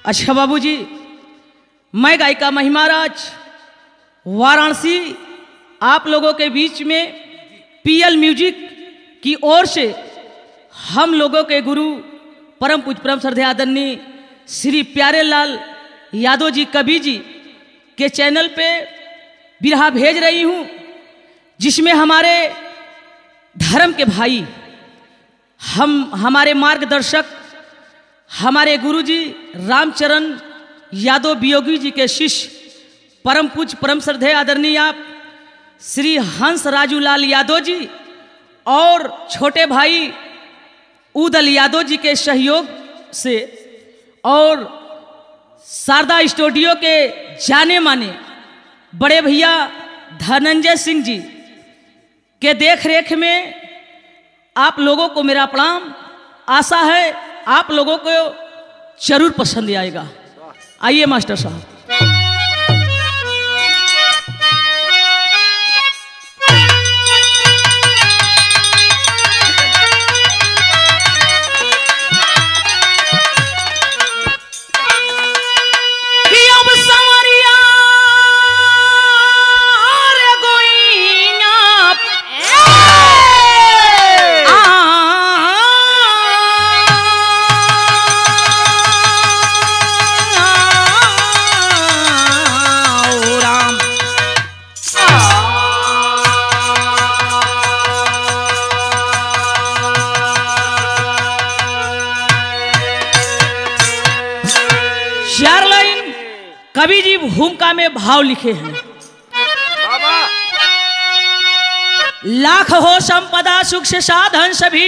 अच्छा बाबूजी मैं गायिका महिमा राज वाराणसी आप लोगों के बीच में पीएल म्यूजिक की ओर से हम लोगों के गुरु परम पूज परम श्रद्धे आदरणीय श्री प्यारे लाल यादव जी कवि जी के चैनल पे बिरहा भेज रही हूँ जिसमें हमारे धर्म के भाई हम हमारे मार्गदर्शक हमारे गुरुजी रामचरण यादव वियोगी जी के शिष्य परम पूज परम श्रद्धेय आदरणीय आप श्री हंस राजू लाल यादव जी और छोटे भाई उदल यादव जी के सहयोग से और शारदा स्टूडियो के जाने माने बड़े भैया धनंजय सिंह जी के देख रेख में आप लोगों को मेरा प्रणाम आशा है आप लोगों को जरूर पसंद आएगा आइए मास्टर साहब कि अब संवरिया रे गोइया आओ राम चार लाइन कवि जी भूमिका में भाव लिखे हैं बाबा लाख हो संपदा सुख से साधन सभी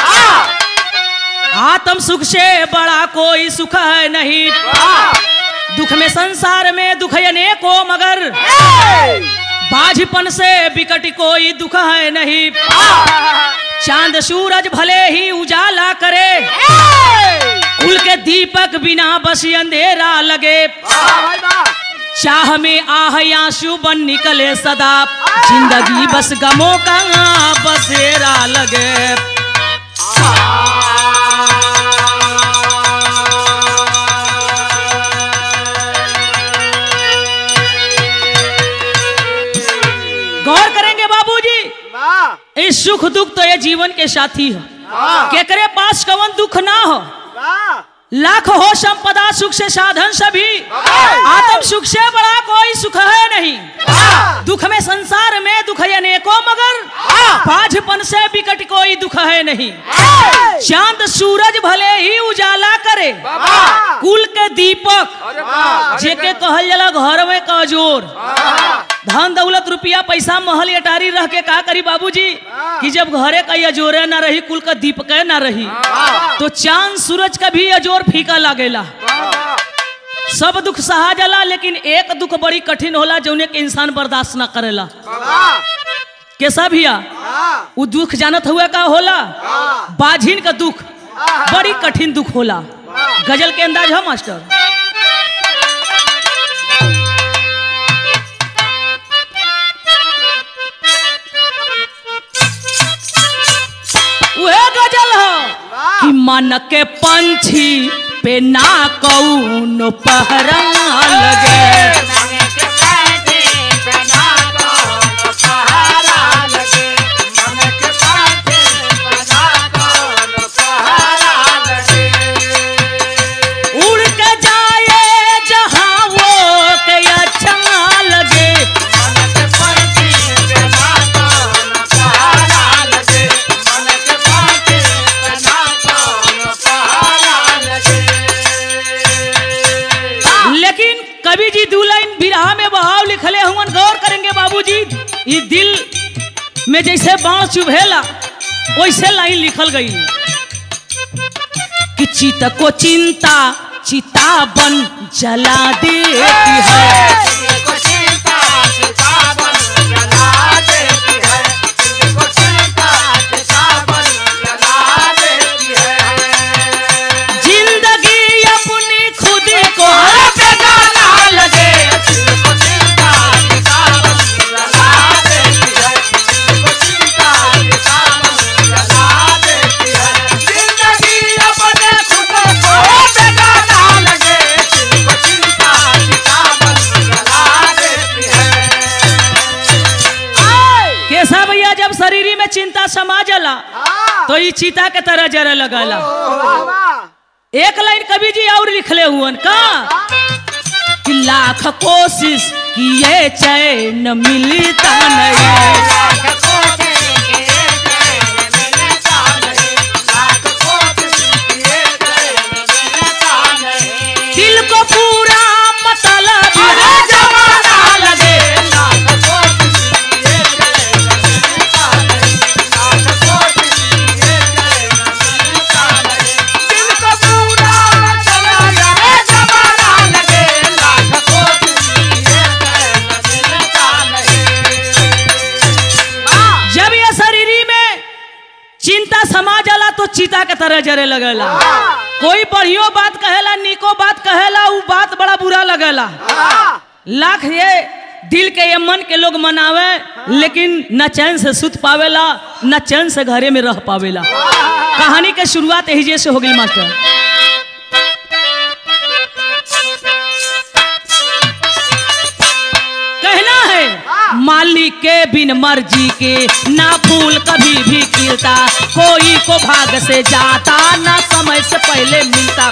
आत्म सुख से बड़ा कोई सुख है नहीं दुख में संसार में दुख अनेको मगर बाझपन से विकट कोई दुख है नहीं चांद सूरज भले ही उजाला करे कुल के दीपक बिना बस अंधेरा लगे चाह में आह आंसू बन निकले सदा जिंदगी बस गमों का बसेरा लगे गौर करेंगे बाबूजी वाह इस सुख दुख तो ये जीवन के साथी हो वाह केकरे पास कवन दुख ना हो वाह लाख हो संपदा सुख से साधन सभी आत्म सुख से बड़ा कोई सुख है नहीं दुख में संसार में दुख है अनेकों मगर बाझपन से विकट कोई दुख है नहीं चांद सूरज भले ही उजाला करे कुल के दीपक अरे वाह जेके कहल जाला घर में कजोर धन दौलत रुपया पैसा महल अटारी रह के का करी बाबूजी कि जब घरे का अजोरे ना रही कुल का दीपक ना रही तो चांद सूरज का भी अजोर फीका लागेला सब दुख सहा जाला लेकिन एक दुख बड़ी कठिन होला जौने के इंसान बर्दाश्त ना करेला कैसा भैया वो दुख जानत हुआ का होला बाझिन का दुख बड़ी कठिन दुख होला गजल के अंदाज है मास्टर वह गजल है कि मन के पंछी पे ना कौन पहरा लगे उड़ के जाए जहाँ वो के अच्छा लगे लेकिन कवि जी दू लाइन बिरहा में बहाव लिखले हुवन गौर करेंगे बाबूजी ये दिल में जैसे बाण चुभेला वैसे लाइन लिखल गई कि चित को चिंता चिता बन जला देती है जिंदगी अपनी खुद को बेगाना लगे जिंदगी अपने खुद को बेगाना लगे भैया जब शरीरी में चिंता समा जाला हाँ तो ये चीता के तरह जरे लगला वाह वाह एक लाइन कवि जी और लिखले हुअन का कि लाख कोशिश किए चैन मिलता नहीं दिल को पूरा मतलब है जमाना लगे जिनको पूरा चला जाए जमाना लगे लाख कोशिश किए जब ये शरीरी में चिंता समा जाला तो चीता के तरह जरे लगेला कोई बढ़ियो बात कहेला निको बात कहेला उ बात बड़ा बुरा लगेला हाँ लाख ये दिल के ये मन के लोग मनावे लेकिन न चैन से सुत पावेला न चैन से घरे में रह पावेला कहानी के शुरुआत यही जैसे हो गई मास्टर कहना है मालिक के बिन मर्जी के ना फूल कभी भी खिलता कोई को भाग से जाता ना समय से पहले मिलता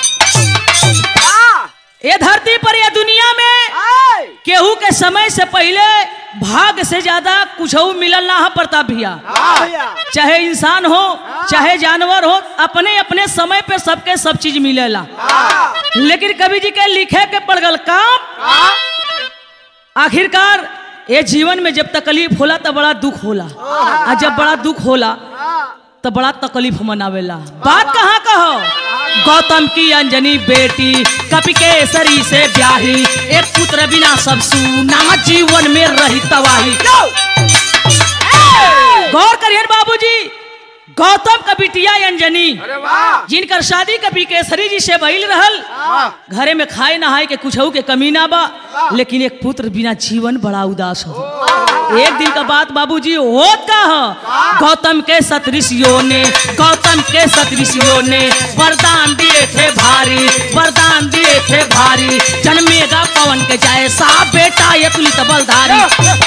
हाँ ये धरती पर ये दुनिया में आए केहू के समय से पहले भाग से ज्यादा कुछ मिलल ना है प्रताप भैया हाँ भैया चाहे इंसान हो चाहे जानवर हो अपने अपने समय पे सबके सब चीज मिलेला हाँ लेकिन कवि जी के लिखे के पड़ गल काम हाँ आखिरकार ये जीवन में जब तकलीफ होला तो बड़ा दुख होला और जब बड़ा दुख होला तो बड़ा तकलीफ मनावेला बात कहाँ कहो गौतम की अंजनी बेटी कपि केसरी से ब्याही एक पुत्र बिना सब सुना जीवन में रही तबाही गौर करिए बाबूजी गौतम का बिटिया अंजनी अरे वाह जिनकर शादी कपि केसरी जी से भइल रहल हाँ घरे में खाए नहाए के कुछ के कमी ना बा लेकिन एक पुत्र बिना जीवन बड़ा उदास हो एक दिन का बात बाबूजी होत का हो गौतम के सतऋषियों ने गौतम के सतऋषियों ने वरदान दिए थे भारी वरदान दिए थे भारी जन्मेगा पवन के जैसा बेटा ये तुलित बलधारी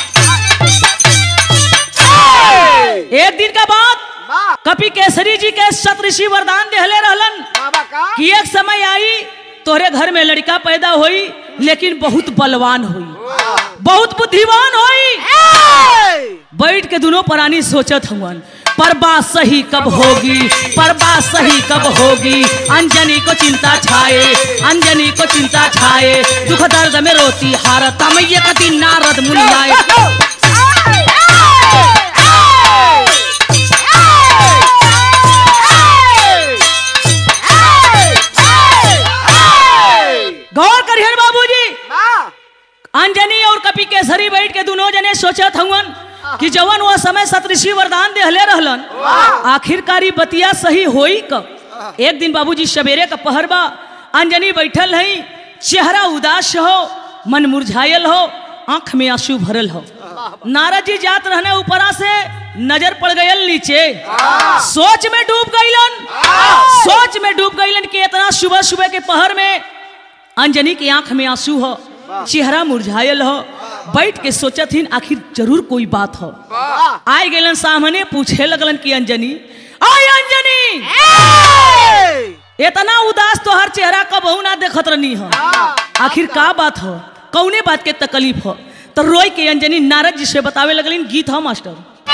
एक दिन का बात वाह कपि केसरी जी के सतऋषि वरदान देहले रहलन बाबा का कि एक समय आई तोहरे घर में लड़का पैदा हुई लेकिन बहुत बलवान हुई बहुत बुद्धिमान हुई बैठ के दोनों प्राणी सोचत हुवन पर बात सही कब होगी पर बात सही कब होगी अंजनी को चिंता छाए अंजनी को चिंता छाए दुख दर्द में रोती हारता मैया का दिन नारद मुनि आए गौर करिए बाबूजी अंजनी और कपि केसरी बैठ के दोनों जने सोचत हवन कि जवन वो समय सतऋषि वरदान देहले रहलन आखिरकारी बतिया सही होई कब एक दिन बाबूजी सवेरे का पहर बा अंजनी बैठल हई चेहरा उदास हो मन मुरझायल हो आंख में आंसू भरल हो नारद जी जात रहने ऊपरा से नजर पड़ गयल नीचे सोच में डूब गईलन सोच में डूब गईलन कि इतना सुबह सुबह के पहर में अंजनी की आंख में आंसू हो चेहरा मुरझायल हो बैठ के सोचत हिन आखिर जरूर कोई बात हो आए गेलन सामने पूछे लगलन कि अंजनी आय अंजनी इतना उदास तो हर चेहरा कबहू ना देखत रहनी हो आखिर का बात हो कौने बात के तकलीफ हो तो रोई के अंजनी नारद जी से बतावे लगलिन गीत हो मास्टर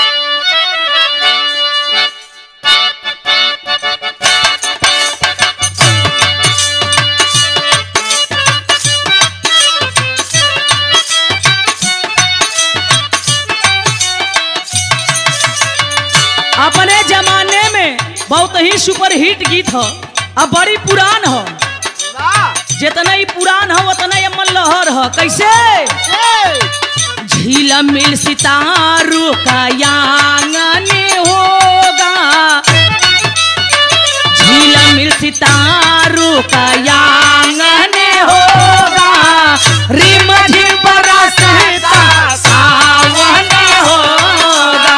अपने जमाने में बहुत ही सुपर हिट गीत हो अब बड़ी पुरान हो जितना ही पुरान हो उतना ही अमन लहर हो कैसे झील मिल सितारू का यांगन होगा झील मिल सितारू का यांगन होगा रिम झिम बरसता सावन होगा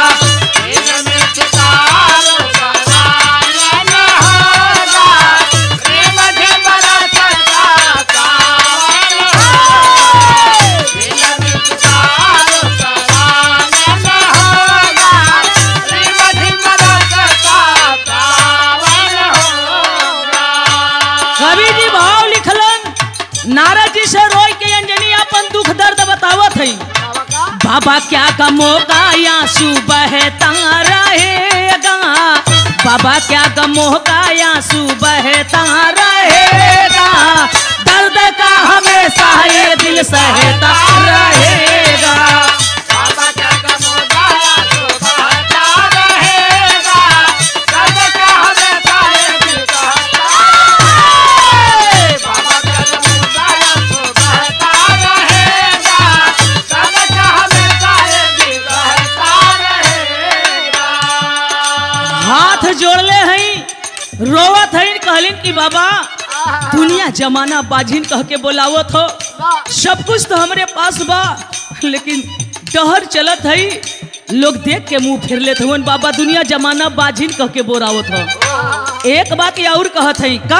बाबा क्या गमो का आंसू बहता रहेगा बाबा क्या गमो का आंसू बहता रहेगा दर्द का हमेशा ये दिल सहता रहेगा बाबा क्या गमोदाया तो बहता रहेगा दर्द का हमेशा ये दिल कहता है बाबा क्या गमोदाया तो बहता रहेगा दर्द का हमेशा ये दिल कहता रहेगा हाथ जोड़ले हई रोवत हई कहलिन कि बाबा दुनिया जमाना बाजिन कह के बोलावत हो सब कुछ तो हमरे पास बा लेकिन डहर चलत हई लोग देख के मुंह फेर लेत हुन बाबा दुनिया जमाना बाजिन कह के बोरावत हो एक बात ये और कहत हई का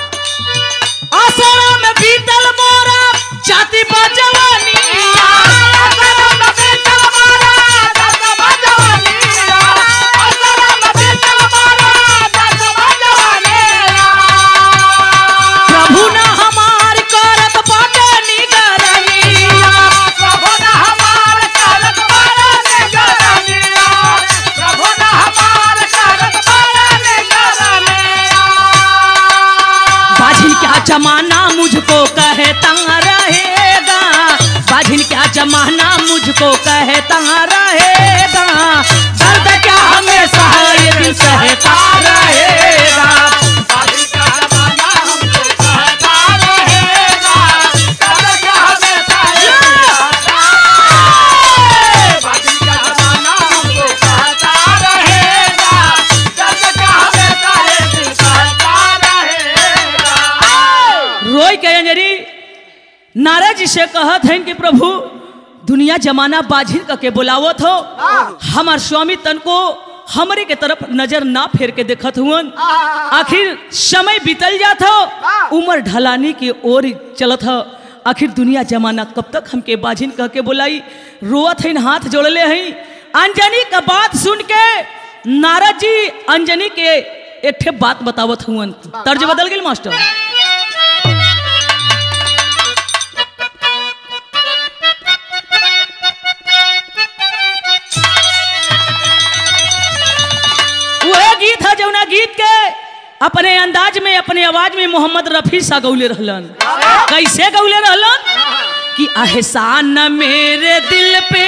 आसरा में बीतल मोरा जाति बा जवानी प्रभु ना हमार करत बाटे निगरानिया बाझिन क्या जमाना मुझको कहता रहेगा बाझिन क्या जमाना मुझको कहता रहेगा दर्द क्या हमेशा ये दिल सहता रहेगा रोई के अंजरी नारद जी से कहत हैं कि प्रभु दुनिया जमाना बाझिन कह के बुलावत हो हमार स्वामी तन को हमरे के तरफ नजर ना फेर के देखत हुअन आखिर समय बीतल जात हो उम्र ढलानी की ओर चलत हो आखिर दुनिया जमाना कब तक हमके बाझिन कह के बुलाई रोवत हैं हाथ जोड़ले हैं अंजनी का बात सुन के नारद जी अंजनी के एक ठे बात बतावत हुअन तर्ज बदल गेल मास्टर वह गीत है जौना गीत के अपने अंदाज में अपने आवाज में मोहम्मद रफी सा गौले रहलन कैसे गौले रहलन कि एहसान मेरे दिल पे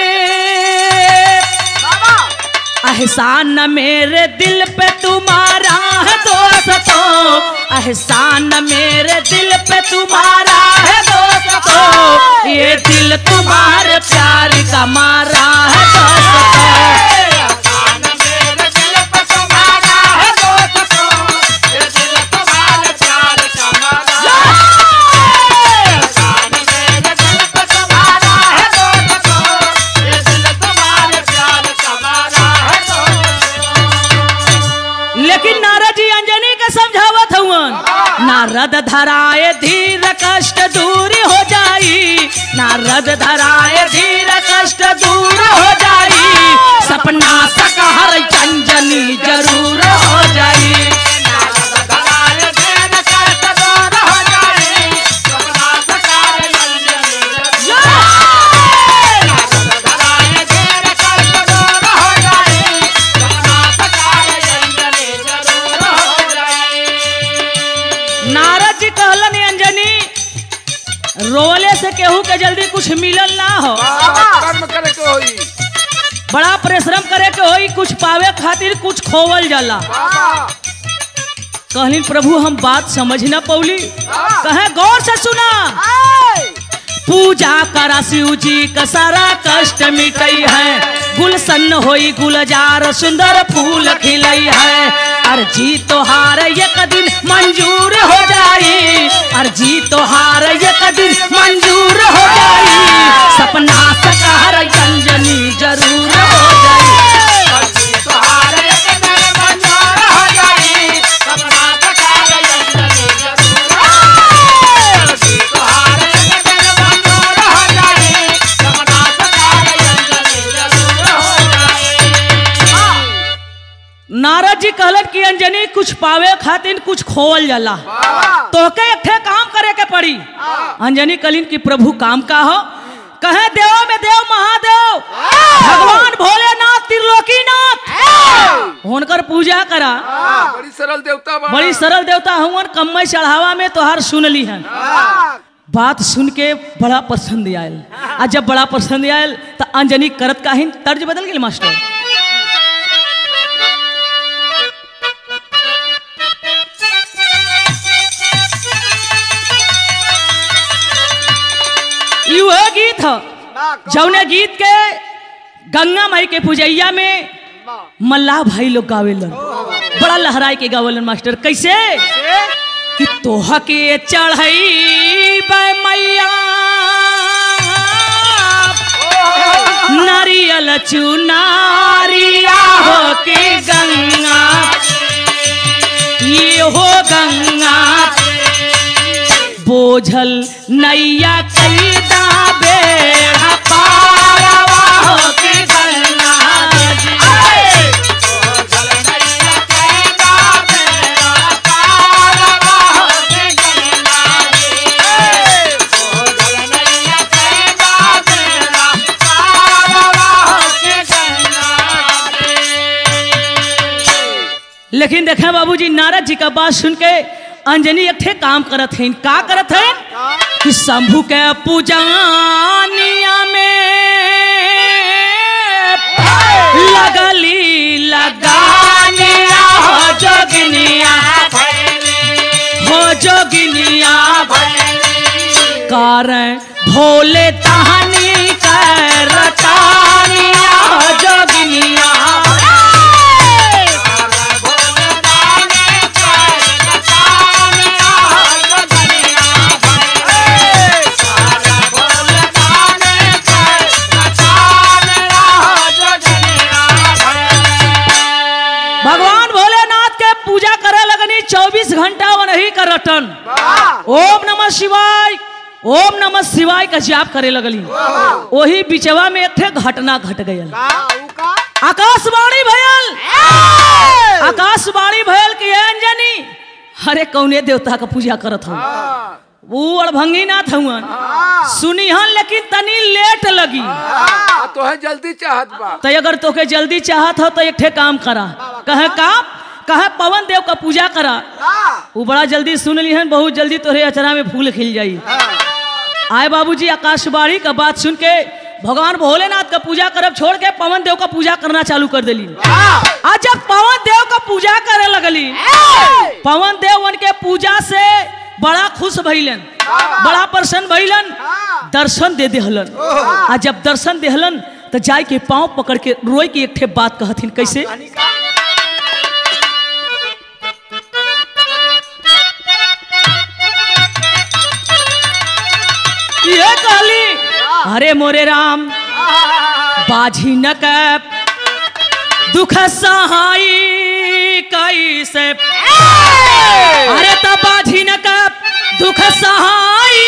एहसान मेरे दिल पे तुम्हारा है दोस्तों एहसान मेरे दिल पे तुम्हारा है दोस्तों ये दिल तुम्हारे प्यार का मारा है दोस्तों लेकिन नारद जी अंजनी के समझावत हुवन नारद धराए धीर कष्ट दूर हो जाई नारद धराए धीर कष्ट दूर हो जाई सपना सकहर अंजनी जरूर हो जाई नारद जी कहलन अंजनी रोले से केहू के जल्दी कुछ मिलल ना हो कर्म करे के होई बड़ा परिश्रम करे के होई कुछ पावे खातिर कुछ खोवल जाला बाबा कहलिन प्रभु हम बात समझ न पौली कहे गौर से सुना पूजा करा शिव जी का सारा कष्ट मिटई है गुलशन होई गुलजार सुंदर फूल खिलई है अर्जी तोहार एक दिन मंजूर हो जाई अर्जी तोहार एक दिन मंजूर हो जाई सपना सकार अंजनी जरूर हो जाई नारद जी कहलन कि अंजनी कुछ पावे खातिर कुछ खोवल जाला तोहके एक ठे काम करे के पड़ी अंजनी कहलिन कि प्रभु काम का हो कहे देव में देव महादेव भगवान भोलेनाथ त्रिलोकीनाथ हुनकर पूजा करा हाँ, बड़ी सरल देवता बा बड़ी सरल देवता हुवन कम्मई चढ़ावा में तोहार सुन ली हन बात सुन के बड़ा पसंद आयल आ जब बड़ा पसंद आयल तो अंजनी करत काहिन तर्ज बदल गेल मास्टर ई वह गीत ह जौने गीत के गंगा माई के पूजैया में मल्लाह भाई लोग गावेलन बड़ा लहराई के गावेलन मास्टर कैसे कि तोह के चढ़ई मैया नारियल चुनारिया हो के गंगा ये हो गंगा बोझल नैया कैदा बेड़ा पारवा हो के गंगा जी। लेकिन देखे बाबूजी नारद जी का बात सुन के अंजनी एक ठे काम करत हैं का करत हैं कि शंभू के पूजानिया में लगली लगानिया हो जोगिनिया हो जोगिनिया कारण भोले तहनी कर रटानिया हो जोगिनिया भगवान भोलेनाथ के पूजा करे लगनी 24 घंटा वही कर रटन ओम नमः शिवाय ओम नमः शिवाय का जाप करे लगली वही बिचवा में एक ठे घटना घट गयल आकाशवाणी भयल आकाशवाणी भयल कि "ए अंजनी अरे कौने देवता का पूजा करत हूँ वो अड़भंगी नाथ हुआ सुनिहन लेकिन तनी लेट लगी तो है जल्दी चाहत बा तो अगर तोके जल्दी चाहत हो तो एक ठे काम करा कहे काम कहे पवन देव का पूजा करा वो बड़ा जल्दी सुन ली हन बहुत जल्दी तोहरे अचरा में फूल खिल जाई आए बाबूजी आकाशवाणी का बात सुन के भगवान भोलेनाथ का पूजा करब छोड़ के पवन देव का पूजा करना चालू कर दिली आज जब पवन देव का पूजा करे लगली पवन देव उनके पूजा से बड़ा खुश भइलन बड़ा प्रसन्न भइलन दर्शन दे देहलन आ जब दर्शन देहलन तो जाय के पांव पकड़ के रोई के एक ठे बात कहथिन कैसे ये कहली अरे मोरे राम बाझी न कैप दुख सहाई कैसे अरे तब बाझी न कैप दुख सहाई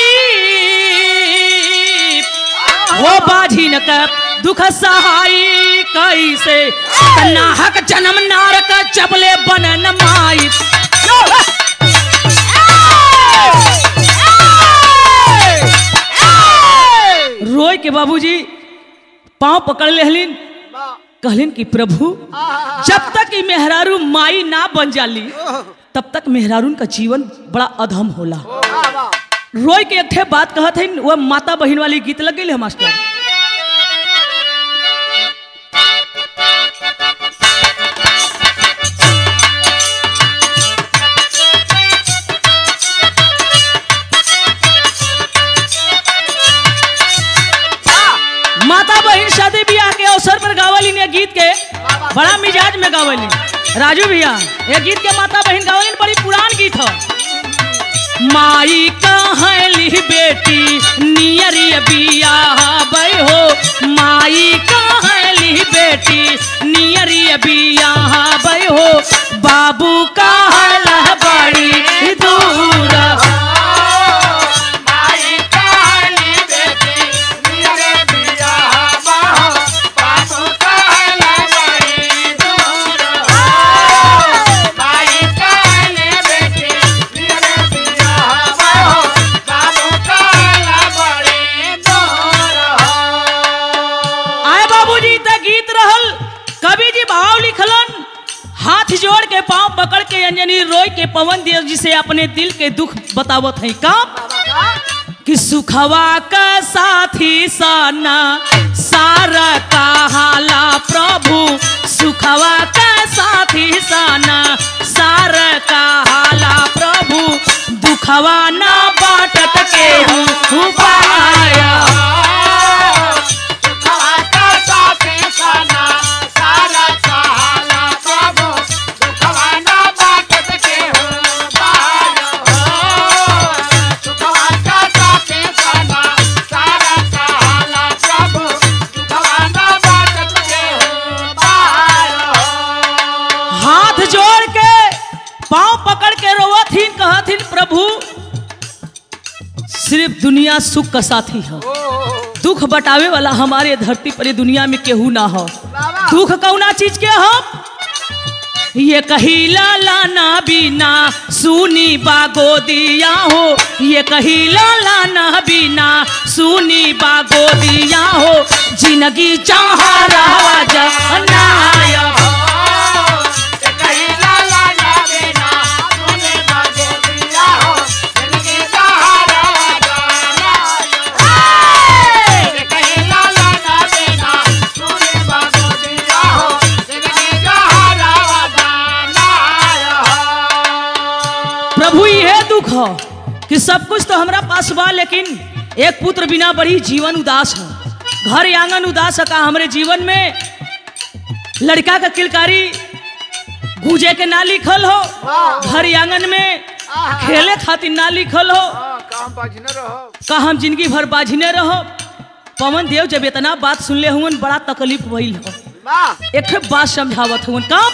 हो बाझी न कैप दुख सहाई कैसे नाहक जन्म नारक चबले बनन माई रोय के बाबूजी पांव पकड़ लेहलिन कहलिन कि प्रभु जब तक ई मेहरारू माई ना बन जाली तब तक मेहरारून का जीवन बड़ा अधम होला रोय के एक ठे बात कहत है वह माता बहन वाली गीत लग गई है मास्टर माता बहन शादी ब्याह के अवसर पर गावली ने गीत के बड़ा मिजाज में गावली राजू भैया ये गीत के माता बहन गावली बड़ी पुरान गीत है माई कहली बेटी नियरी बिया बई हो माई कहली बेटी नियरी बिया बई हो बाबू कहल बड़ी दूर कवि जी भाव लिखलन हाथ जोड़ के पांव पकड़ के अंजनी रोय के पवन देव जी से अपने दिल के दुख बतावत है का कि सुखवा का साथी साना सारा कहाला प्रभु सुखवा का साथी साना सारा कहाला प्रभु दुखवा ना बाटत के हूँ पाया हाथ जोड़ के पांव पकड़ के रोवथिन कहथिन प्रभु सिर्फ दुनिया सुख का साथी है दुख बटावे वाला हमारे धरती पर ये दुनिया में केहू ना हो दुख कौना चीज के हम ये कहीला लाना बिना सुनी बागो दिया हो ये कहीला लाना बिना सुनी बागो दिया हो जिंदगी चाह रहा जनाया प्रभु यह दुख हो कि सब कुछ तो हमरा पास बा लेकिन एक पुत्र बिना बड़ी जीवन उदास है घर आंगन उदास है का हमरे जीवन में लड़का का किलकारी गूंजे के ना लिखल हो घर आंगन में खेले खातिर ना लिखल हो काम बाजी न रहो का हम जिंदगी भर बाझने रहो पवन देव जब इतना बात सुनले हुन बड़ा तकलीफ भइल हो एक ठे बात समझावत हुन का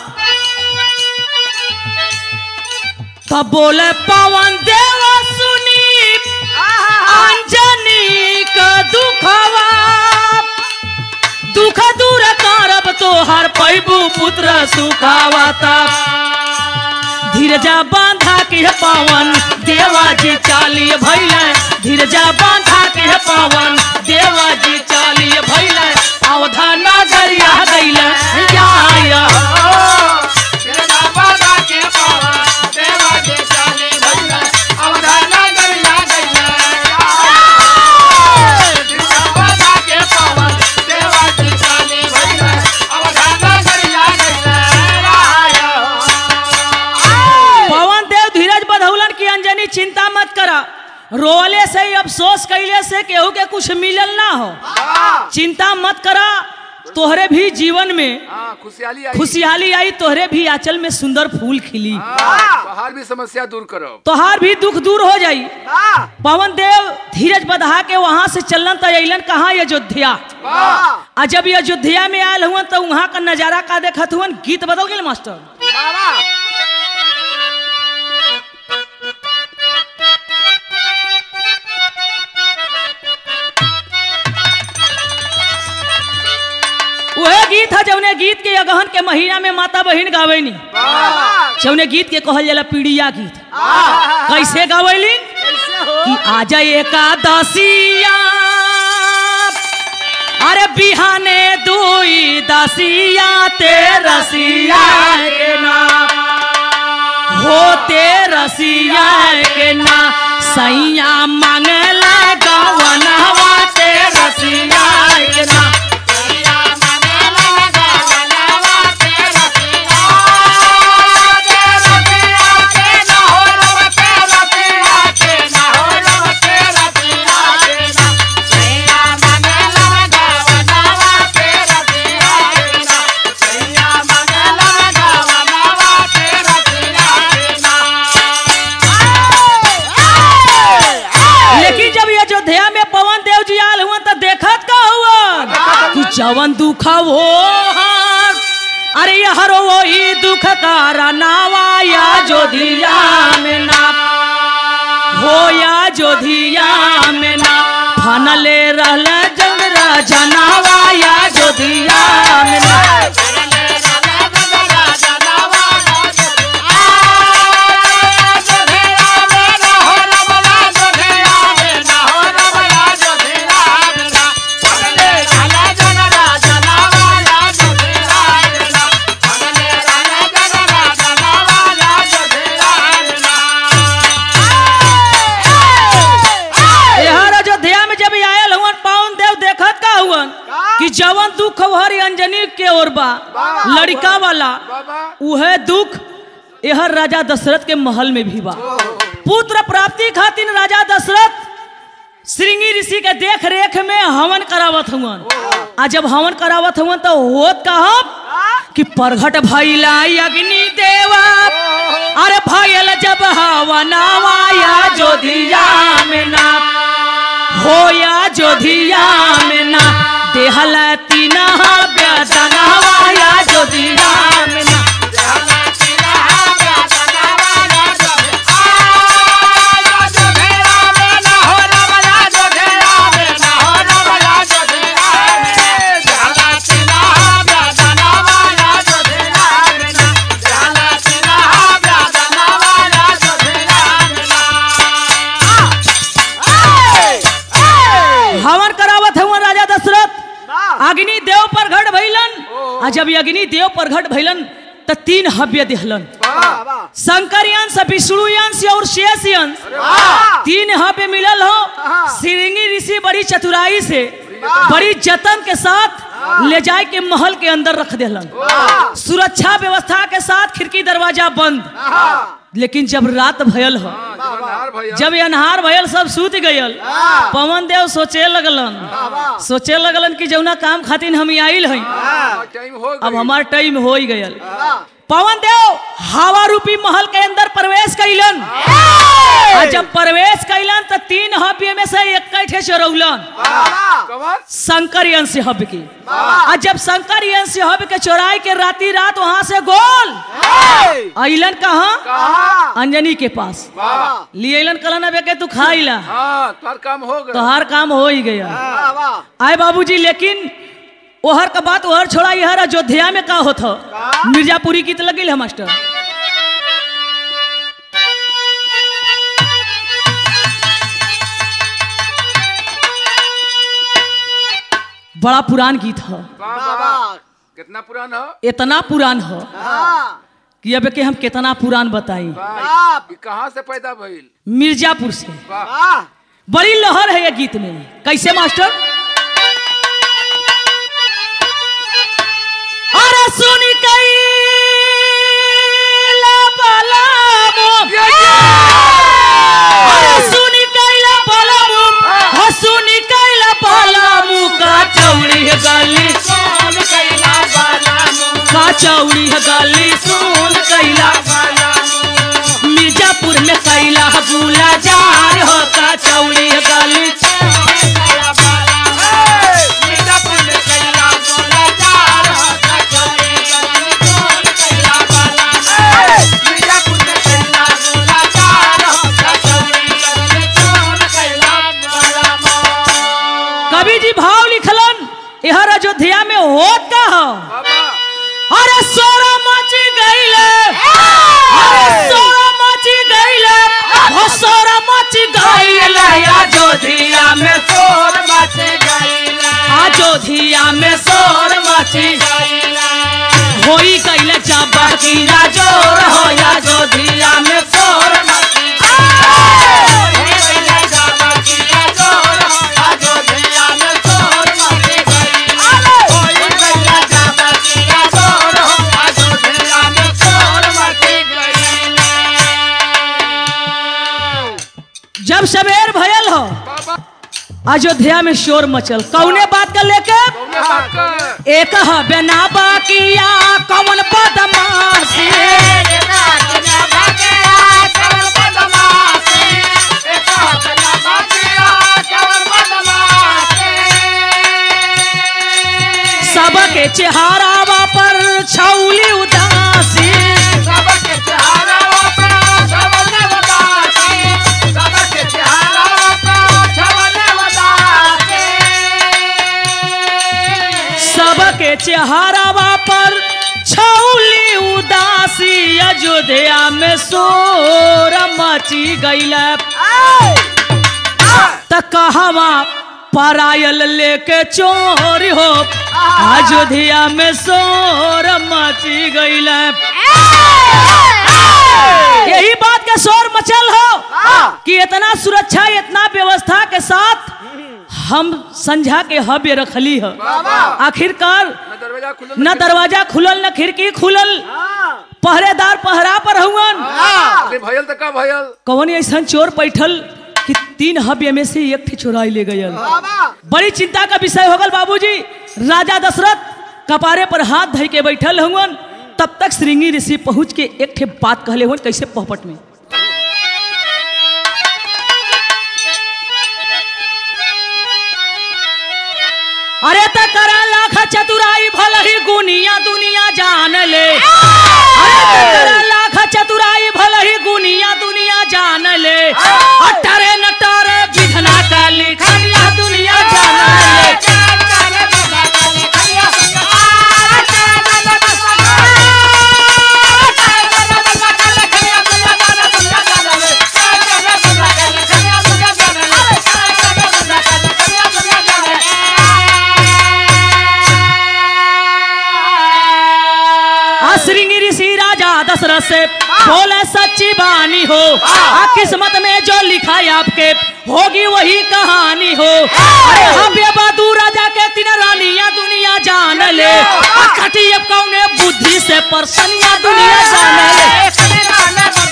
तब बोले पवन देव सुनी अंजनी का दुखवा दुख दूर करब तोहर पैबू पुत्र सुखावा तब धीरजा बांधा के पावन देवा जी चाली भैले धीरजा बांधा के पावन देवा जी चाली भैले अवधा नगरिया गैले या पवन देव धीरज बधौलन की अंजनी चिंता मत करा रोले से ही अफसोस कैले से केहू के कुछ मिलल ना हो चिंता मत करा तोहरे भी जीवन में हाँ खुशहाली आई खुशहाली आई तोहरे भी आंचल में सुंदर फूल खिली हाँ, बाहर भी समस्या दूर करो तोहार भी दुख दूर हो जाई पवन देव धीरज बधा के वहां से चलन तो अलन कहा अयोध्या वाह आ जब ये अयोध्या में आयल हुआ तो वहां का नजारा का देखत हुआ गीत बदल गए मास्टर वह गीत है जौने गीत के अगहन के महीना में माता बहन गावेनी जौने गीत के कहल जाला पीड़िया गीत कैसे गावेली कि आजा एकादशिया अरे बिहाने दुई दसिया ते रसिया के नाम होते रसिया के ना सैया मांगल गवनवा ते रसिया के ना लेकिन जब ये अयोध्या में पवन देव जी आल हुआ तो देखत का हुआ कि जवन दुख वो हार अरे यहर वही दुख का नावा या जोधिया में ना हो या जोधिया में ना फनले रहल जंगरा जनावा या जोधिया में ना ओर बा लड़का वाला बाबा उहे दुख यह राजा दशरथ के महल में भी बा पुत्र प्राप्ति खातिर राजा दशरथ श्रृंगी ऋषि के देख रेख में हवन करावत हुवन आ जब हवन करावत हुवन तो होत कहब कि प्रगट भइला अग्नि देवा अरे भयल जब हवनावाया जोधिया में ना होया जोधिया में ना देहल तीना व्यसनवाया जोधिया में ना हवन करावत हुआ राजा दशरथ अग्नि देव प्रगट भइलन आ जब ये अग्नि देव प्रगट भइलन त तीन हव्य दिहलन शंकर यंश विष्णु यंश और शेष यंश तीन हव्य मिलल हो श्रृंगी ऋषि बड़ी चतुराई से बड़ी जतन के साथ ले जाए के महल के अंदर रख दिलन सुरक्षा व्यवस्था के साथ खिड़की दरवाजा बंद लेकिन जब रात भयल हो अनार भैया जब ये अनहार भयल सब सूत गयल पवन देव सोचे लगलन सोचे लगलन कि जौना काम खातिर हम आइल हई टाइम हो अब गई हमार टाइम हो ही गयल पवन देव हवा रूपी महल के अंदर प्रवेश कैलन आ जब प्रवेश कैलन तो तीन हव्य में से एक ठे चोरौलन कवर शंकर यंश हव्य की आ जब शंकर यंश हव्य के चोराई के राती रात वहां से गोल अइलन कहा अंजनी के पास लिए अइलन कहलन अब के तू खाइला हाँ तुम्हार काम हो तो गया हर काम हो ही गया आए बाबूजी लेकिन ओहर का बात ओहर छोड़ा यहर अयोध्या में का होत हो? मिर्जापुरी गीत लगिल है मास्टर बड़ा पुरान गीत हो बाबा कितना पुराना हो इतना पुरान हो कि अब के हम कितना पुरान बताई वाह, ये कहाँ से पैदा भइल मिर्जापुर से वाह बड़ी लहर है ये गीत में कैसे मास्टर अरे सुनी कैला बलामो अरे सुनी कैला बलामो हो सुनी कैला बलामो का चौड़ी है गली का चौड़ी है गली सुन कैला मिर्जापुर में कैला गुला जार हो का चौड़ी है गली कवि जी भाव लिखलन यहर अयोध्या में होत का हो बाबा अरे सोरा मची गईले अरे सोरा मची गईले हो सोरा मची गईले अयोध्या में सोर मची गईले अयोध्या में सोर मची होई गईले जब की जोर हो अयोध्या में सोर मची जब सवेर भयल हो बाबा अयोध्या में शोर मचल कौने बात का लेके कौने बात का एक बेना बाकिया कौन बदमाशी सबके चेहरावा पर छौली उदासी सबके चेहरावा पर छौली उदासी अयोध्या में शोर मची गईल त कहवा परायल लेके चोरी हो अयोध्या में शोर मची गईल यही बात के शोर मचल हो कि इतना सुरक्षा इतना व्यवस्था के साथ हम संझा के हव्य रखली है आखिरकार न दरवाजा खुलल न दरवाजा खुलल न खिड़की खुलल पहरेदार पहरा पर हुवन अरे भयल तो का भयल कौन ऐसा चोर बैठल कि तीन हव्य में से एक ठे चोराई ले गयल बड़ी चिंता का विषय हो गल बाबूजी राजा दशरथ कपारे पर हाथ धइ के बैठल हुवन तब तक श्रृंगी ऋषि पहुंच के एक ठे बात कहले हुवन कैसे पहपट में अरे त करा लाख चतुराई भल ही गुनिया दुनिया जान ले अरे त करा लाख चतुराई भल ही गुनिया दुनिया जान ले अटरे नटरे विधना का लिखनिया दुनिया जान ले आ श्रृंगी ऋषि राजा दशरथ से बोले सच्ची बानी हो आ किस्मत में जो लिखा है आपके होगी वही कहानी हो अरे हम ये बदू राजा के तीन रानिया दुनिया जान ले आ खटी अब कौने बुद्धि से परसनिया दुनिया जान ले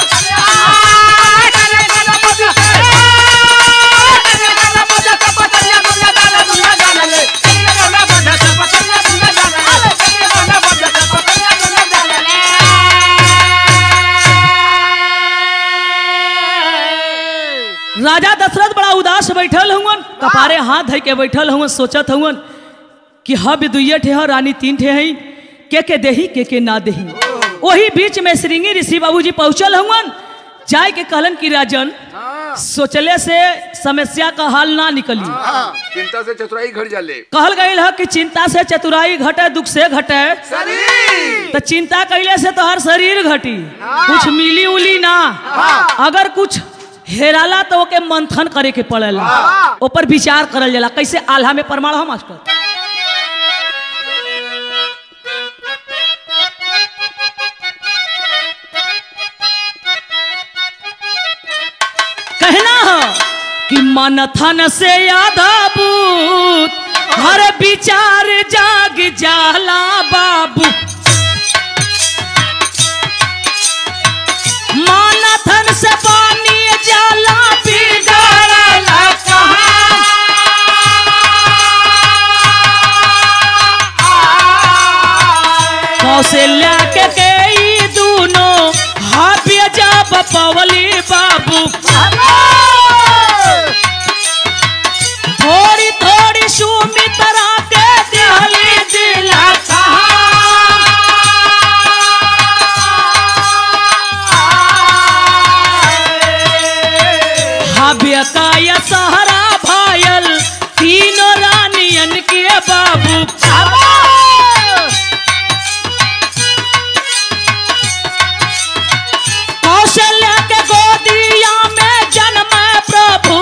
राजा दशरथ बड़ा उदास बैठल हुवन कपारे हाथ धइ के बैठल हुवन सोचत हुवन कि हब दुइये ठे ह रानी तीन ठे हई के के देही के के ना देही वही बीच में श्रृंगी ऋषि बाबूजी पहुंचल हुवन जाय के कहलन कि राजन हाँ सोचले से समस्या का हल ना निकली हाँ, चिंता से चतुराई घर जाले कहल गई है कि चिंता से चतुराई घटे दुख से घटे शरीर तो चिंता कैले से तो हर शरीर घटी कुछ मिली उली ना अगर कुछ हेराला तो ओके मंथन करे के पड़ेला ऊपर विचार करल जाला कैसे आल्हा में प्रमाण हो मास्टर कहना है कि मनथन से आधा बूत हर विचार जाग जाला बाबू मानथन से पानी जाला बिगड़ला कौशल्या के कई दूनो हाफिया जब पवली बाबू थोड़ी थोड़ी सुमित्रा के दिहली दिला हव्य का ये सहरा भायल तीनों रानियन के बाबू कौशल्या के गोदिया में जन्म प्रभु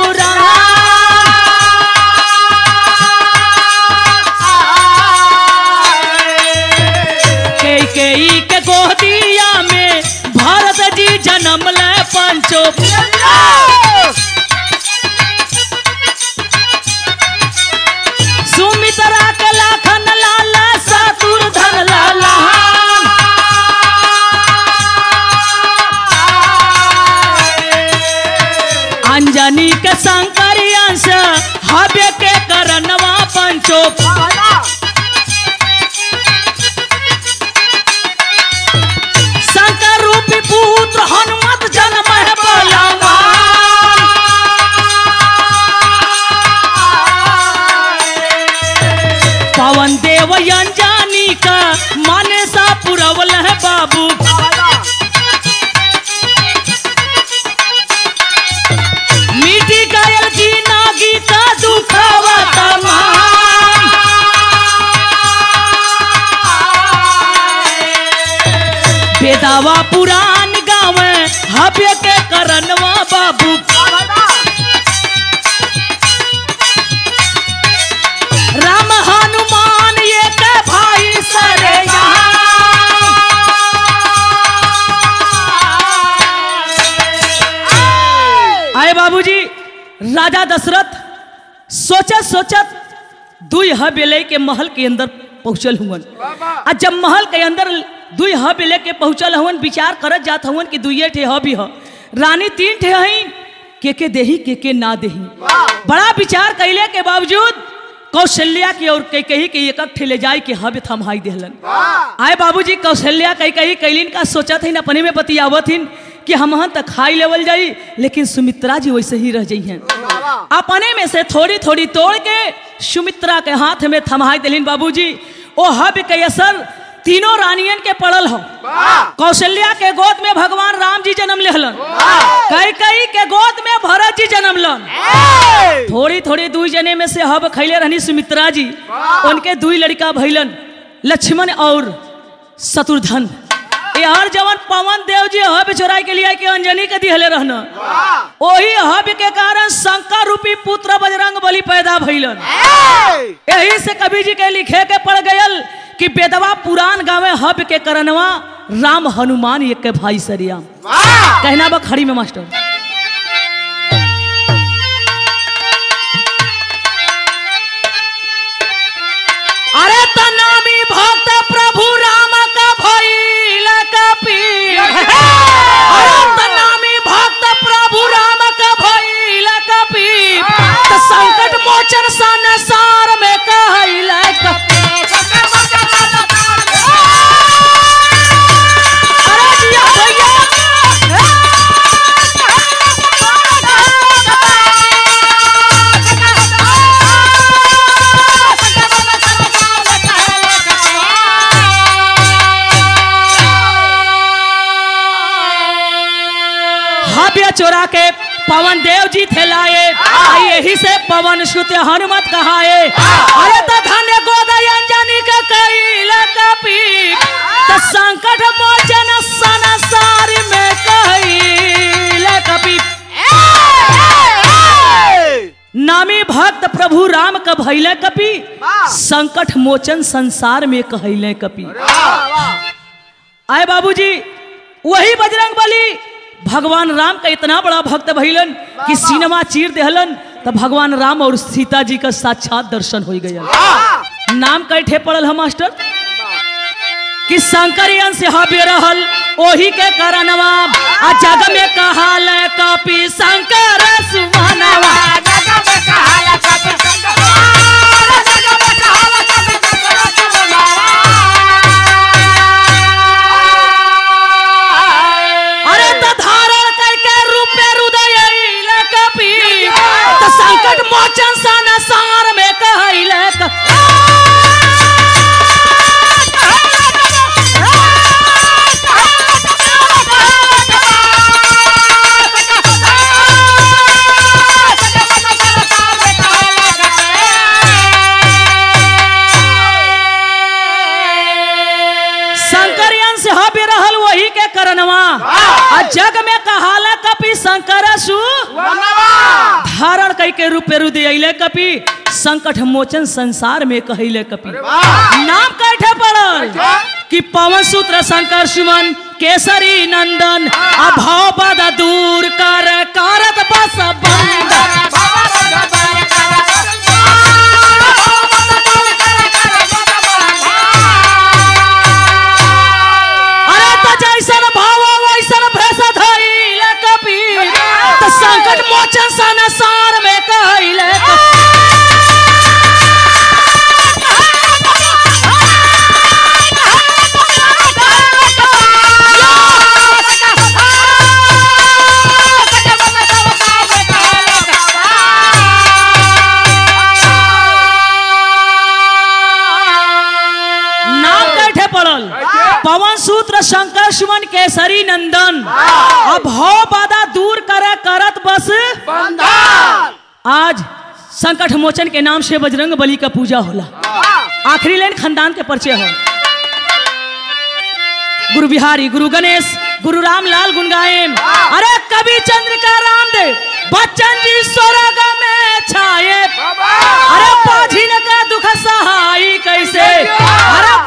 के के के गोदिया में भारत जी जन्म ले पंचो सुमित्रा के लाखन लाला सातुर धर लाला अंजनी के शंकर अंश हव्य के करनवा पंचो शंकर रूपी पुत्र हनुमत जन्म है बलवान पवन देव अंजानी का माने सा पुरवल है बाबू मिट्टी गायल की नागी का दुखावा तमाम बेदावा पुरान गाँव हव्य के करनवा बाबू राम हनुमान ये के भाई सरे आए बाबूजी राजा दशरथ सोचत सोचत दुई हवेले के महल के अंदर पहुंचल हुवन बाबा आ जब महल के अंदर दुई हब लेके पहुंचल हवन विचार करत जात हवन कि दुइये ठे हब ह रानी तीन ठे हई के के देही के के ना देही बड़ा विचार कैले के बावजूद कौशल्या की और कई कही के एक ठे ले जाए के हब थमाई देहलन आए बाबूजी कौशल्या कई कही कैलिन का सोचत हइन अपने में बतियावत हिन कि हम तक खाई लेवल जाई लेकिन सुमित्रा जी वैसे ही रह जाइ हैं अपने में से थोड़ी थोड़ी तोड़ के सुमित्रा के हाथ में थमाई दिलिन बाबूजी ओ हब के असर तीनों रानियन के पड़ल हो कौशल्या के गोद में भगवान राम जी जन्म लेहलन कई कई के गोद में भरत जी जन्म लन थोड़ी थोड़ी दुई जने में से हब खैले रहनी सुमित्रा जी उनके दुई लड़का भैलन लक्ष्मण और शत्रुधन ये हर जवन पवन देव जी हब चोराई के लिए के अंजनी के दिहले रहना ओही हब के कारण शंकर रूपी पुत्र बजरंग बली पैदा भइलन यही से कवि जी के लिखे के पड़ गयल कि बेदवा पुराण गावे हब के करनवा राम हनुमान एक के भाई सरिया कहना बा खड़ी में मास्टर अरे तनामी भक्त प्रभु राम का भइल कपी अरे तनामी भक्त प्रभु राम का भइल कपी त संकट मोचन संसार में कहइल अरे जिया भैया हव्य चोरा के पवन देव जी थे लाए आ यही से पवन सुत हनुमत कहाए अरे तो धन्य गोदय अंजनी के कैल कपी तो संकट मोचन संसार में कैल कपी नामी भक्त प्रभु राम का भैले कपी संकट मोचन संसार में कहले कपी आए बाबूजी वही बजरंग बली भगवान राम का इतना बड़ा भक्त भइलन कि सिनेमा चीर देहलन तो भगवान राम और सीता जी का साक्षात दर्शन हो गया नाम कैठे पड़ल है मास्टर कि शंकरियन से हबे रहल ओही के करनवा आ जग में कहाल कपि शंकर सुमनवा अरे तो धारण करके रूप में हृदय अइल कपि तो संकट मोचन संसार में कहैल शंकरियन से हबे रहल वही के करनवा आ जग में कहाला कपि शंकर सु धारण कई के रूप में रुदय अइले कपि संकट मोचन संसार में कहले कपि नाम कैठे पड़ल कि पवन सूत्र शंकर सुमन केसरी नंदन अभाव पद दूर कर करत बस बंदन अरे तो जैसन भाव वैसन भेष धइल कपि तो संकट मोचन संसार में कहले नाम कैठे पड़ल पवन सूत्र शंकर सुमन केसरी नंदन अभाव बाधा दूर करे करत बस आज संकट मोचन के नाम से बजरंग बली का पूजा होला आखिरी लाइन खानदान के परिचय हो गुरु बिहारी गुरु गणेश गुरु रामलाल गुनगायम अरे कवि चंद्रिका रामदेव बच्चन जी स्वर्ग में छाए अरे पाझिन का दुख सहाई कैसे अरे